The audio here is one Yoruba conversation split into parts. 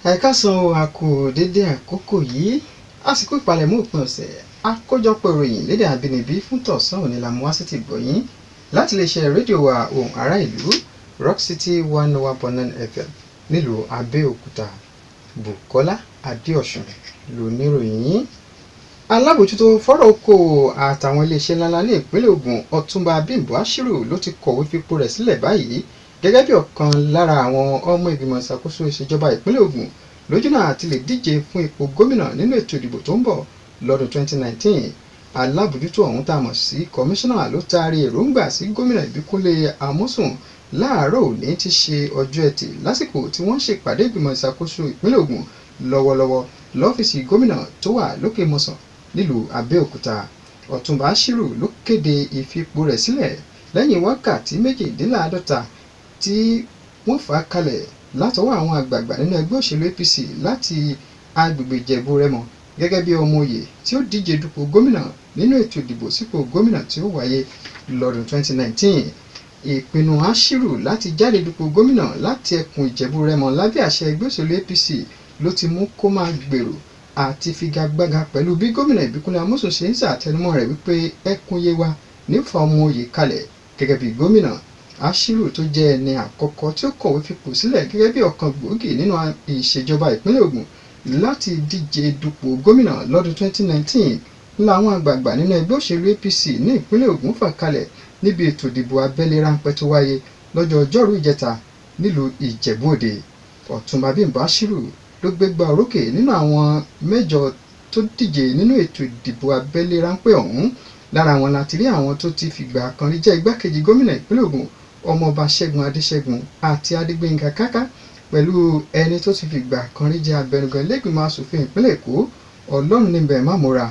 ẹ̀ka san a kú dédé àkókò yìí àsìkò ìpalẹ̀mọ́ òpin ọ̀sẹ̀ àkójọpọ̀ ìròyìn lédè àbínibí fún tọ̀sán òní la mú wá sí ti gbọ̀yìn láti lè ṣe rédíò wa ohùn ará ìlú rock city one oh one point nine fm nílùú abẹ́òkúta bukola adéọ̀sùn lóníròyìn yìí alábòjútó fọ́rọ̀ okòwò àtàwọn iléeṣẹ́ ńláńlá ní ìpínlẹ̀ Ògùn ọ̀túnba bímbọ àṣírù ló ti kọ̀wé fipò rẹ̀ sílẹ̀ báyìí gẹ́gẹ́ bí ọ̀kan lára àwọn ọmọ ìgbìmọ̀ ìṣàkóso ìṣèjọba ìpínlẹ̀ Ògùn lójúnà àti lè díje fún ipò gómìnà nínú ètò ìdìbò tó ń bọ̀ lọ́dún 2019 alábòjútó ọ̀hún tá a mọ̀ sí kọmíṣánná ló taari èròǹgbà sí gómìnà ìbíkúnlé amósùn láàárọ̀ òní ti ṣe ọjọ́ ẹtì lásìkò tí wọ́n ṣèpàdé ìgbìmọ̀ ìṣàkóso ìpínlẹ̀ Ògùn lọ́wọ́lọ́wọ́ lọ́fíìsì gómìnà tó wà lókè mọ̀sán nílùú Abẹ́òkúta Ọ̀túnba Ashiru ló kéde ìfipò rẹ̀ sílẹ̀ lẹ́yìn wákàtí méjìdínláàádọ́ta tí wọ́n fà á kalẹ̀ látọwọ́ àwọn àgbààgbà nínú ẹgbẹ́ òṣèlú APC láti agbègbè Ìjẹ̀bú Rẹ́mọ gẹ́gẹ́ bí ọmọ òye tí ó díje dupò gómìnà nínú ètò ìdìbò sípò gómìnà tí ó wáyé lọ́dún 2019 ìpinnu Ashiru láti jáde dupò gómìnà láti ẹkùn Ìjẹ̀bú Rẹ́mọ lábẹ́ àṣẹ ẹgbẹ́ òṣèlú APC ló ti mú kó máa gbèrò àti figagbága pẹ̀lú bí gómìnà Ìbíkúnlé Amósùn ṣe ń ṣàtẹnumọ́ rẹ̀ wípé ẹkùn Yewa nífa ọmọ òye kalẹ̀ gẹ́gẹ́ bí gómìnà Ashiru tó jẹ́ ẹni àkọ́kọ́ tí ó kọ̀wé fipò sílẹ̀ gẹ́gẹ́ bí ọ̀kan gbòógì nínú ìṣèjọba ìpínlẹ̀ Ògùn láti díje dupò gómìnà lọ́dún 2019 làwọn àgbààgbà nínú ẹgbẹ́ òṣèlú APC ní ìpínlẹ̀ Ògùn fà kalẹ̀ níbi ètò ìdìbò abẹ́lé ráńpẹ́ tó wáyé lọ́jọ́ ọjọ́rú ìjẹta nílùú Ìjẹ̀bú Òde Ọ̀túnba Bímbọ́ Ashiru ló gbégbá orókè nínú àwọn mẹ́jọ tó díje nínú ètò ìdìbò abẹ́lé ráńpẹ́ ọ̀hún lára wọn láti rí àwọn tó ti fìgbà kan rí jẹ́ igbákejì gómìnà ìpínlẹ̀ Ògùn ọmọọba Ṣẹ́gun Adéṣẹ́gun àti Adégbénga Káká pẹ̀lú ẹni tó ti fìgbà kan rí jẹ́ abẹnugan ilé-ìgbìmọ̀ asòfin ìpínlẹ̀ Èkó Ọlọ́run níbẹ̀ mámúra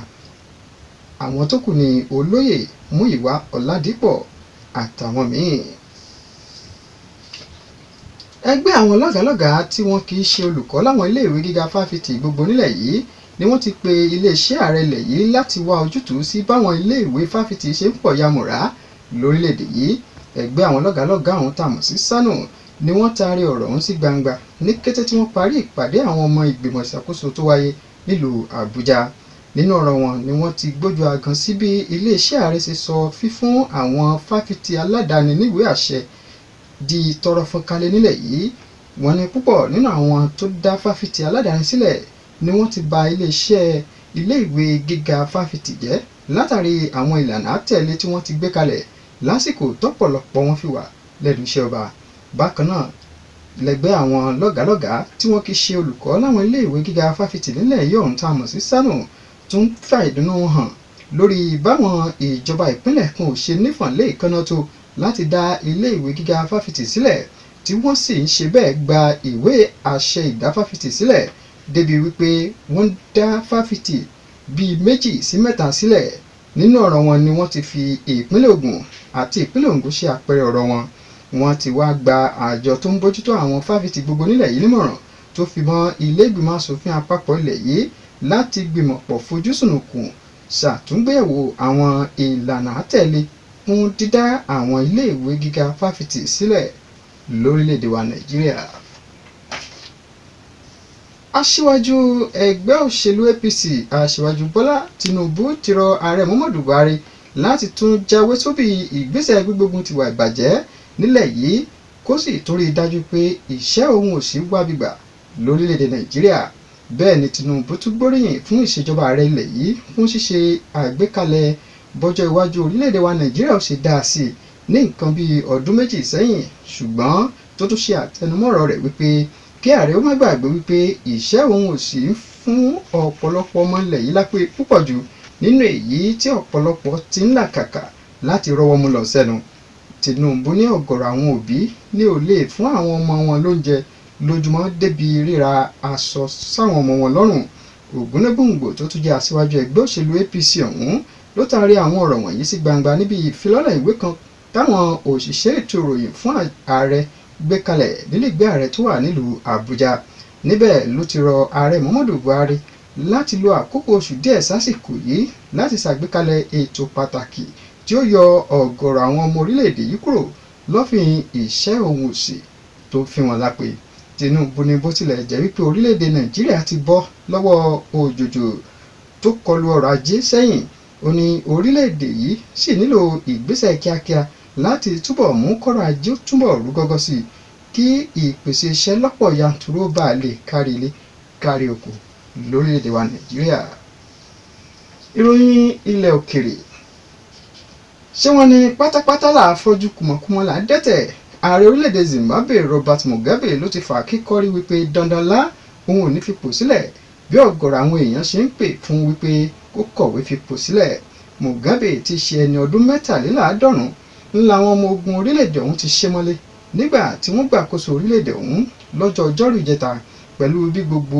àwọn tó kù ní olóyè Múyìwá Ọ̀làdìpọ̀ àtàwọn míì ẹgbẹ́ àwọn lọ́gàálọ́gàá tí wọ́n kì í ṣe olùkọ́ láwọn iléèwé gíga fáfitì gbogbo nílẹ̀ yìí ni wọ́n ti pe iléeṣẹ́ ààrẹ ilẹ̀ yìí láti wá ojútùú sí báwọn iléèwé fáfitì ṣe ń pọ̀ yamùrá lórílẹ̀‐èdè yìí ẹgbẹ́ àwọn lọ́gàálọ́gàá ọ̀hún tàmọ̀ sí sanu ni wọ́n taari ọ̀rọ̀ ọ̀hún sí gbangba ní kété tí wọ́n parí ìpàdé àwọn ọmọ ìgbìmọ̀ ìṣàkóso tó wáyé nílùú àbújá nínú ọ̀rọ̀ wọn ni wọ́n ti gbójú agan sí bí iléeṣẹ́ ààrẹ ṣe sọ fífún àwọn fáfitì aládàáni níwèé àṣẹ di tọrọ fọkalẹ̀ nílẹ̀ yìí wọ́n ní púpọ̀ nínú àwọn tó dá fáfitì aládàáni sílẹ̀ ni wọ́n ti ba iléeṣẹ́ iléèwé gíga fáfitì jẹ́ látàrí àwọn ìlànà àtẹ̀lé tí wọ́n ti gbé kalẹ̀ lásìkò tọ́pọ̀lọpọ̀ wọn fi wà lẹ́nu iṣẹ́ ọba bákan náà lẹ́gbẹ́ àwọn lọ́gàálọ́gàá tí wọ́n kì í ṣe olùkọ́ láwọn iléèwé gíga fáfitì nílẹ̀ yìí ọ̀hún tá a mọ̀ sí sanu tún fà ìdùnnú hàn lórí báwọn ìjọba ìpínlẹ̀ kan ò ṣe nífọ̀nlé ìkànnà tó láti dá iléèwé gíga fáfitì sílẹ̀ tí wọ́n sì ń ṣe bẹ́ẹ̀ gba ìwé àṣẹ ìdá fáfitì sílẹ̀ débi wípé wọ́n dá fáfitì bíi méjì sí mẹ́ta sílẹ̀ nínú ọ̀rọ̀ wọn ni wọ́n ti fi ìpínlẹ̀ Ògùn àti ìpínlẹ̀ Ògùn ṣe àpẹẹrẹ ọ̀rọ̀ wọn wọ́n ti wá gba àjọ tó ń bójútó àwọn fáfitì gbogbo nílẹ̀ yìí nímọ̀ràn tó fi mọ́ ilé ìgbìmọ̀ asòfin àpapọ̀ ilẹ̀ yìí láti gbìmọ̀pọ̀ fojúsùnùkùn ṣàtúngbẹ̀wò àwọn ìlànà àtẹ̀lé fún dídá àwọn iléèwé gíga fáfitì sílẹ̀ lórílẹ̀‐èdè wa Nàìjíríà. Aṣíwájú ẹgbẹ́ òṣèlú APC Aṣíwájú Bọ́lá Tinubu ti rọ ààrẹ Muhammadu Buhari láti tún jáwé sóbì ìgbésẹ̀ gbígbógun tiwa ìbàjẹ́ nílẹ̀ yìí kó sì tún rí i dájú pé ìṣẹ́ òun ò sí wá bìgbà lórílẹ̀‐èdè Nàìjíríà bẹ́ẹ̀ ni Tinubu tún gbóríyìn fún ìṣèjọba ààrẹ ilẹ̀ yìí fún ṣíṣe àgbékalẹ̀ bọ́jọ́ iwájú orílẹ̀-èdè wa nàìjíríà ò ṣe dáa sí i ní nǹkan bíi ọdún méjì sẹ́yìn ṣùgbọ́n tó tún ṣe àtẹnumọ́rọ̀ rẹ̀ wípé kí ààrẹ ó má gbàgbé wípé ìṣẹ́ òun ò sí fún ọ̀pọ̀lọpọ̀ ọmọ ilẹ̀ yìí lápé púpọ̀ jù nínú èyí tí ọ̀pọ̀lọpọ̀ ti ń làkàkà láti rọ́wọ́ mú lọ sẹ́nu Tinubu ní ọ̀gọ̀rọ̀ àwọn òbí ní ò lè fún àwọn ọmọ wọn lóúnjẹ lójúmọ́ débi ríra aṣọ sáwọn ọmọ wọn lọ́rùn Ògúnnágbòǹgbò tó tún jẹ́ aṣíwájú ẹgbẹ́ òṣèlú APC ọ̀hún ló taari àwọn ọ̀rọ̀ wọ̀nyí sí gbangba níbi ìfilọ́lẹ̀ ìwé kan táwọn òṣìṣẹ́ ètò ìròyìn fún ààrẹ gbé kalẹ̀ nílẹ̀gbé ààrẹ tó wà nílùú Àbújá níbẹ̀ ló ti rọ ààrẹ Muhammadu Buhari láti lo àkókò oṣù díẹ̀ sásìkò yìí láti ṣàgbékalẹ̀ ètò pàtàkì tí ó yọ ọ̀gọ̀rọ̀ àwọn ọmọ orílẹ̀-èdè yìí kúrò lọ́fìn ìṣẹ́ òun òṣì tó fi wọn lápè Tinubu ní bó tilẹ̀ jẹ́ wípé orílẹ̀-èdè Nàìjíríà ti bọ́ lọ́wọ́ òjòjò tó kọlu ọrọ̀ ajé sẹ́yìn ó ní orílẹ̀-èdè yìí sì nílò ìgbésẹ̀ kíákíá láti túbọ̀ mú kọ́rọ̀ ajé túbọ̀ rú gọ́gọ́ sí i kí ìpèsè iṣẹ́ lọ́pọ̀ yanturu ó bá lè kárí ilé kárí oko lórílẹ̀-èdè wa Nàìjíríà. ìròyìn ilẹ̀ òkèrè ṣé wọ́n ní pátápátá là á fọ́jú kùmọ̀kùmọ̀ là á dẹ́tẹ̀ ààrẹ orílẹ̀-èdè Zimbabwe Robert Mugabe ló ti fà kíkọ́rí wípé dandan lá òun ò ní fipò sílẹ̀ bí ọ̀gọ̀rọ̀ àwọn èèyàn ṣe ń pè fún wípé kó kọ̀wé fipò sílẹ̀ Mugabe ti ṣe ẹni ọdún mẹ́tàléláàádọ́rùn ńlá àwọn ọmọ ogun orílẹ̀-èdè ọ̀hún ti ṣe mọ́lé nígbà tí wọ́n gbàkóso orílẹ̀-èdè ọ̀hún lọ́jọ́ ọjọ́rú ìjẹta pẹ̀lú bí gbogbo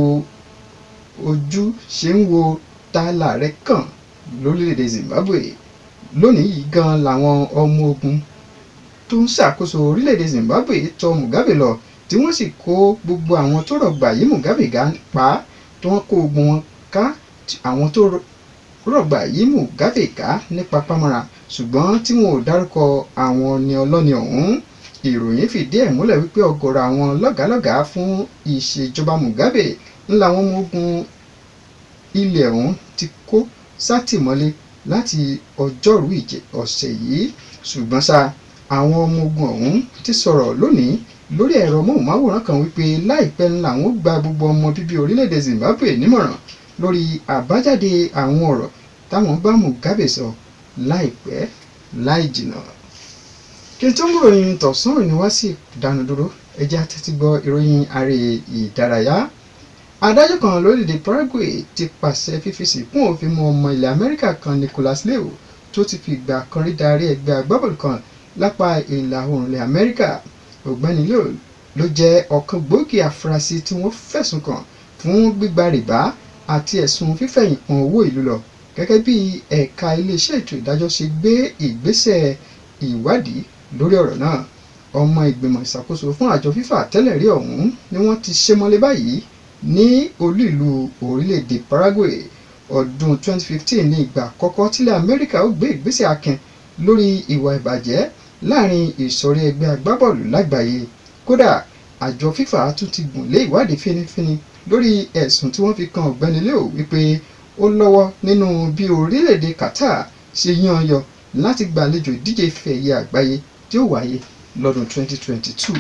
ojú ṣe ń wo tààlà rẹ̀ kàn lórílẹ̀-èdè Zimbabwe lónìí yìí gan làwọn ọmọ ogun tó ń ṣàkóso orílẹ̀-èdè Zimbabwe tọ Mugabe lọ tí wọ́n sì kó gbogbo àwọn tó rọ̀gbà yí Mugabe ga pa tí wọ́n kó ogun wọn ká àwọn tó rọ̀gbà yí Mugabe ká nípa pamọ́ra ṣùgbọ́n tí wọn ò dárúkọ àwọn ni ọlọ́ni ọ̀hún ìròyìn fìdí ẹ̀ múlẹ̀ wípé ọ̀gọ̀rọ̀ àwọn lọ́gàálọ́gàá fún ìṣèjọba Mugabe ńlá àwọn ọmọ ogun ilẹ̀ ọ̀hún ti kó sátìmọ́lé láti ọjọ́rú ìjẹ ọ̀sẹ̀ yìí ṣùgbọ́n ṣá àwọn ọmọ ogun ọ̀hún ti sọ̀rọ̀ lónìí lórí ẹ̀rọ móhùnmáwòrán kan wípé láìpẹ́ ńlá àwọn gba gbogbo ọmọ bíbí orílẹ̀-èdè Zimbabwe nímọ̀ràn lórí àbájáde àwọn ọ̀rọ̀ táwọn bá Mugabe sọ láìpẹ́ láì jìnnà kí n tó mú ìròyìn tọ̀sán òní wá sí ìdánudúró ẹ jẹ́ á tẹ́tí gbọ́ ìròyìn ààrẹ ìdárayá adájọ́ kan lórílẹ̀‐èdè Paraguay ti pàṣẹ fífi sìnkún òfin mú ọmọ ilẹ̀ Amẹ́ríkà kan Nicolas Leo tó ti fi ìgbà kan rí darí ẹgbẹ́ agbábọ́ọ̀lù kan lápá ìlà oòrùn ilẹ̀ Amẹ́ríkà ọ̀gbẹ́ni Leo ló jẹ́ ọ̀kan gbòógì afurasí tí wọ́n fẹ̀sùn kàn fún gbígba rìbá àti ẹ̀sùn fífẹ̀yìn pọn owó ìlú lọ gẹ́gẹ́ bí ẹ̀ka iléeṣẹ́ ètò ìdájọ́ ṣe gbé ìgbésẹ̀ ìwádìí lórí ọ̀rọ̀ náà ọmọ ìgbìmọ̀ ìṣàkóso fún àjọ FIFA tẹ́lẹ̀ rí ọ̀hún ni wọ́n ti ṣe mọ́lé báyìí ní olú ìlú orílẹ̀-èdè Paraguay ọdún 2015 ní ìgbà àkọ́kọ́ tílẹ̀ Amẹ́ríkà ó gbé ìgbésẹ̀ akin lórí ìwà ìbàjẹ́ láàrin ìsọ̀rí ẹgbẹ́ agbábọ́ọ̀lù lágbàáyé kódà àjọ FIFA tún ti gùn lé ìwádìí fínífíní lórí ẹ̀sùn tí wọ́n fi kan ọ̀gbẹ́ni Leo wípé ó lọ́wọ́ nínú bí orílẹ̀-èdè Qatar ṣe yan yọ láti gbàlejò ìdíje ife ẹ̀yẹ àgbáyé tí ó wáyé lọ́dún 2022.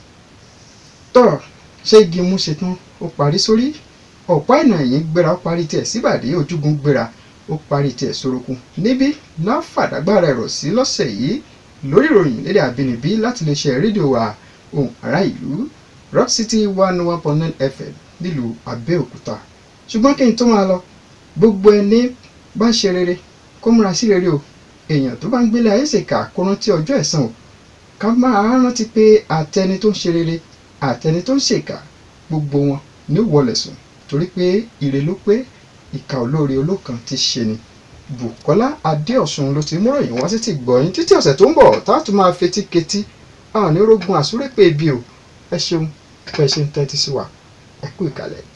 tọ́ ṣé igi mú ṣetán ó parí sórí ọ̀pá ìnà ẹ̀yìn gbéra ó parí tiẹ̀ síbàdí ojúgun gbéra ó parí tiẹ̀ sorokun níbí láfàdágbára ẹ̀rọ sí lọ́sẹ̀ yìí lórí ìròyìn lédè àbínibí láti lè ṣe rédíò wa ohùn ará ìlú rock city one one point nine fm nílùú abẹ́òkúta ṣùgbọ́n kí n tó máa lọ gbogbo ẹni bá ṣe rere kó múra sí rere o èèyàn tó bá ń gbélé ayé ṣèkà kó rántí ọjọ́ ẹ̀san o ká máa rántí pé àtẹni tó ń ṣe rere àtẹni tó ń ṣèkà gbogbo wọn ní wọlé sùn torí pé ire ló pé ìkà olóore olókan ti ṣe ni Bùkọ́lá Adéọ̀sùn ló ti múròyìn wá sí ti gbọ̀yìn títí ọ̀sẹ̀ tó ń bọ̀ tá a tún máa fetí ketí àwọn onírògùn àsúrépè ibi o ẹ ṣeun bẹ́ẹ̀ ṣe ń tẹ́tí sí wa ẹ kú ìkàlẹ̀.